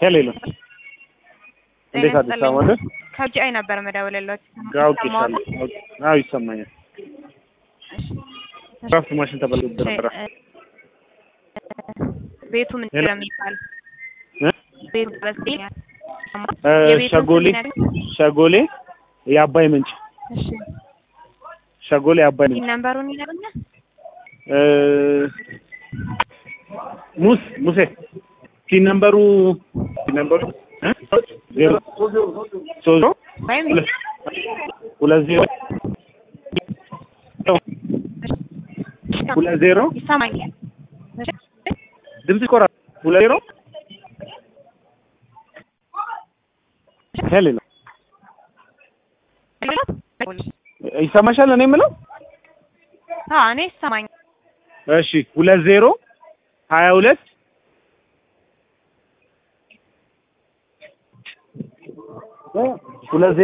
ሄሎ እንዴት አዲስ አበባ ማለት ከጂአይ ነበር መደወልለት አውቄሻለሁ። አዎ ይሰማኛል። ድራፍት ማሽን ተበላሽቶ ነበረ። ቤቱ ምን ሄሎ። የሚባል እ? ቤቱ በስኛል እ፣ የቤቱ ሸጎሌ ስም ይነግረኝ? ሸጎሌ የአባይ ምንጭ እሺ ሸጎሌ የአባይ ምንጭ ይህ ነምበሩን ይነግረኛል? እ፣ ሙስ ሙሴ ሲ ነምበሩ ሲ ነምበሩ እ? ዜሮ ሶስት ወይም ሁለት ሁለት ዜሮ ሁለት ዜሮ ይሰማኛል። እሺ ድምጽ ይቆራል። ሁለት ዜሮ ሄሎ ይሰማሻል? እኔ የምለው አዎ እኔ ይሰማኛል። እሺ ሁለት ዜሮ ሀያ ሁለት ሁለት ዜሮ